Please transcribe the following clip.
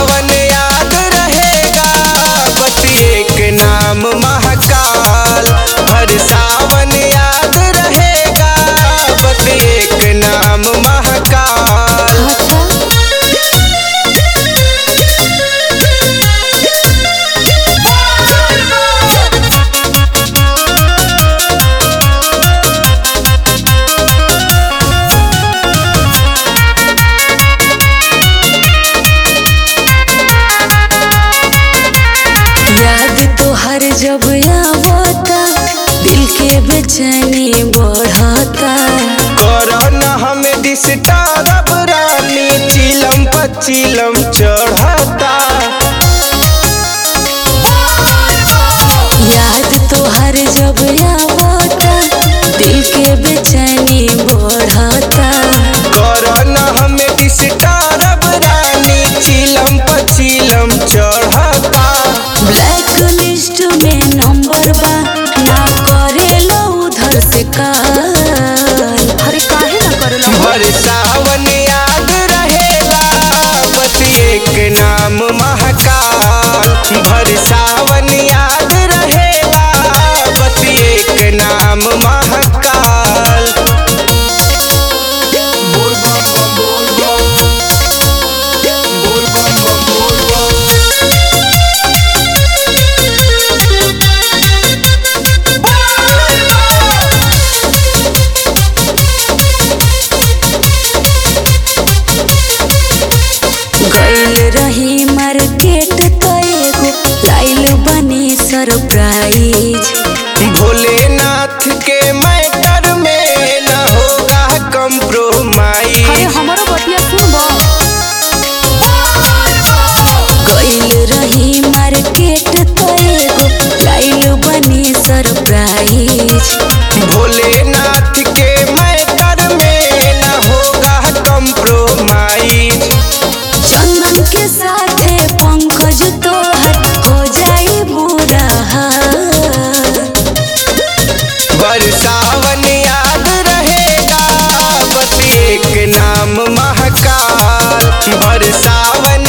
सावन याद रहेगा बस एक नाम महाकाल हर सावन याद रहेगा बस एक नाम महाकाल अच्छा याद तो हर जब आवता दिल के बेचैनी बढ़ता करन हमें डिस्टर्ब रानी चिलम पचिलम चढ़ता याद तो हर जब आवता दिल के बेचैनी बढ़ता करन हमें डिस्टर्ब रानी चिलम पचिलम चढ़ता ब्लैक लिस्ट में नंबर बा ना करेलो उधर से काल अरे काहे ना करेलो भर सावन याद रहेगा बस एक नाम महाकाल भर सावन याद रहेगा बस एक नाम महाकाल बोल बम बम बोल बम बोल बम बम बोल बम गइल रही मार्केट तो एगो लाइल बनी सरप्राइज भोलेनाथ के मैटर में न होगा कंप्रोमाइज हमारो बतिया सुनबो गइल रही मार्केट तो एगो लाइल बनी सरप्राइज भोलेनाथ के मैटर में न होगा कंप्रोमाइज चंदन के साथे पंकज तोहर हो जाई बुरा हाल बरसावन याद रहेगा बस एक नाम महाकाल बरसावन